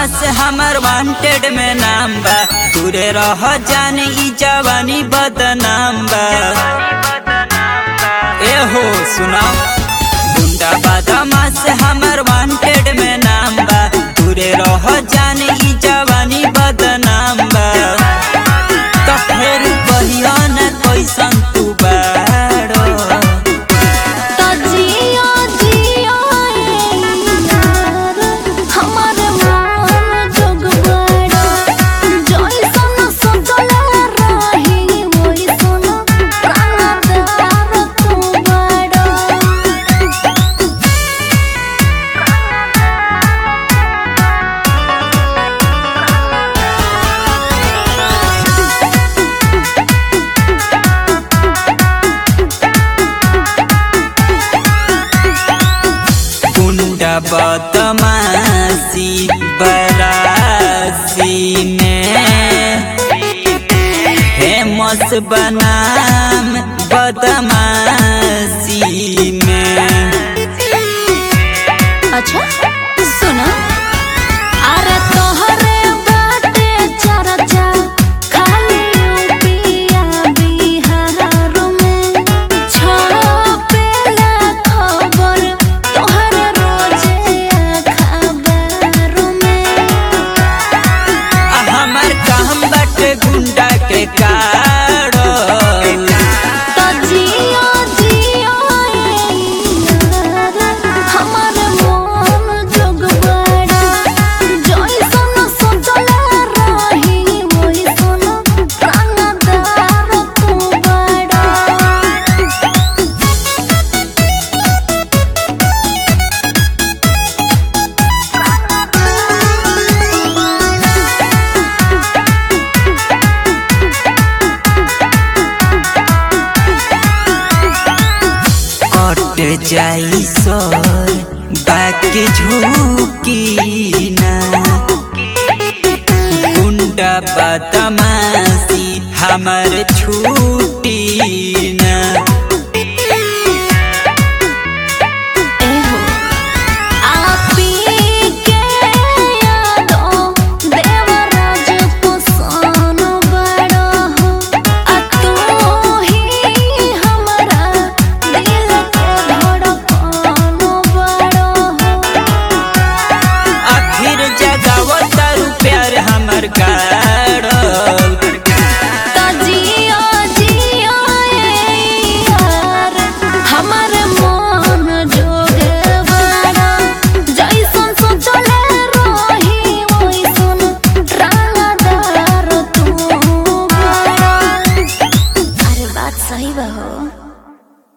बदमाश हमर वांटेड में नाम बा दूरे रह जाने ई जवानी बदनाम बा ए हो सुना गुंडा बदमाश हमर वांटेड में नाम बा दूरे रह जाने ई जवानी बदनाम बा तो फिर कहियो न कैसन तू बाड़ो तो जियो जियो ए यार हमारे मन जोग बड़ा जइसन सजल रही ओइसन प्राणदार तू बड़ा गुंडा बदमाशी बरासी में फेमस बनाम बदमाशी में अच्छा सुनो अरे तोहरे बाटे चर्चा खाली यूपिया बिहार में छपेला खबर तोहरे रोजे अखबार में आ हमर काम बाटे गुंडा के काड़ो तो जियो जियो ए यार हमार मन जोग बड़ा जइसन सजल रही ओइसन प्राणदार तू बड़ा कट जाई सर बाकी झुकी ना गुंडा बदमाशी हमर छू